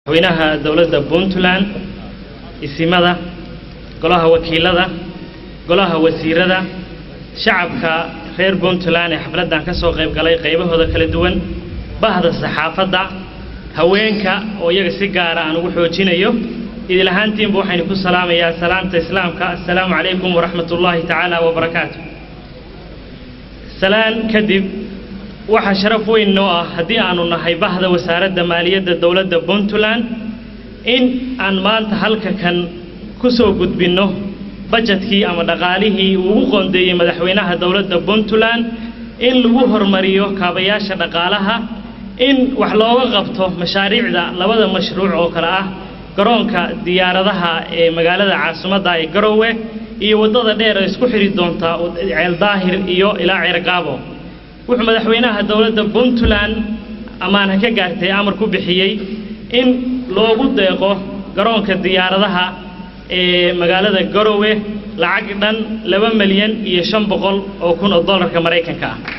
madaxweynaha dowladda puntland isimada golaha wakiilada golaha wasiirada shacabka reer puntland ee xafladdan ka soo qayb galay qaybahooda kala duwan bahda saxaafadda haweenka oo iyaga si gaara aan ugu xoojinayo idil ahaantiinba waxaynu ku salaamayaa salaamta islaamka assalaamu calaykum waraxmat ullaahi tacaala wabarakaatu salaan kadib waxaa sharaf weyn noo ah haddii aanu nahay bahda wasaaradda maaliyadda dowladda puntland in aan maanta halka kan ku soo gudbinno bajetkii ama dhaqaalihii uu ugu qoondeeyey madaxweynaha dowladda puntland in lagu hormariyo kaabayaasha dhaqaalaha in wax looga qabto mashaariicda labada mashruuc oo kale ah garoonka diyaaradaha ee magaalada caasimadda ee garowe iyo waddada dheer ee isku xidhi doonta ceeldaahir iyo ilaa ceergaabo wuxuu madaxweynaha dowladda puntland ammaan ha ka gaartay amar ku bixiyey in loogu deeqo garoonka diyaaradaha ee magaalada garowe lacag dhan laba milyan iyo shan boqol oo kun oo dollarka maraykanka ah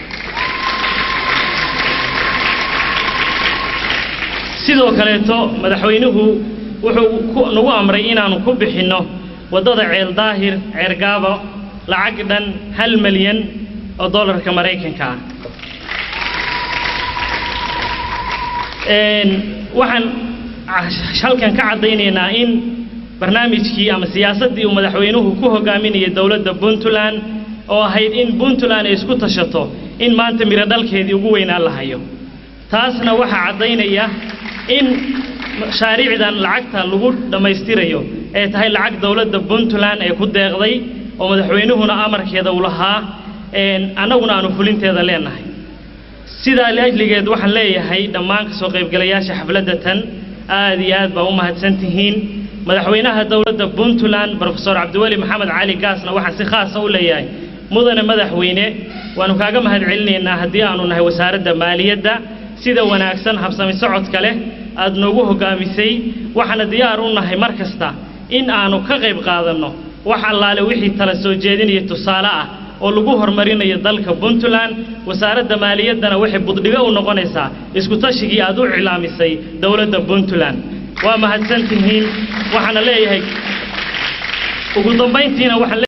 sidoo kaleeto madaxweynuhu wuxuu nagu amray inaannu ku bixinno waddada ceeldaahir ceergaabo lacag dhan hal milyan oo dollarka maraykanka ah waxaan halkan ka caddaynaynaa in barnaamijkii ama siyaasaddii uu madaxweynuhu ku hogaaminayay dowladda puntland oo ahayd in puntland ay isku tashato in maanta miro dhalkeedii ugu weynaan la hayo taasna waxaa caddaynaya in mashaariicdan lacagta lagu dhammaystirayo ee tahay lacag dowladda puntland ee ku deeqday oo madaxweynuhuna amarkeeda uu lahaa annaguna aanu fulinteeda leenahay sidaa liajligeed waxaan leeyahay dhammaan ka soo qaybgalayaasha xafladda tan aad iyo aad baa u mahadsan tihiin madaxweynaha dowladda puntland brofesor cabdiweli maxamed cali gaasna waxaan si khaasa u leeyahay mudane madaxweyne waannu kaaga mahad celinaynaa haddii aanu nahay wasaaradda maaliyadda sida wanaagsan habsami socodka leh aad noogu hoggaamisay waxaana diyaar u nahay mar kasta in aanu ka qayb qaadanno wax allaale wixii tala soo jeedinaya tusaale ah oo lagu horumarinayo dalka puntland wasaaradda maaliyaddana waxay buddhigo u noqonaysaa iskutashigii aad u cilaamisay dowladda puntland waa mahadsan tihiin waxaana leeyahay ugu dambayntiina waxaan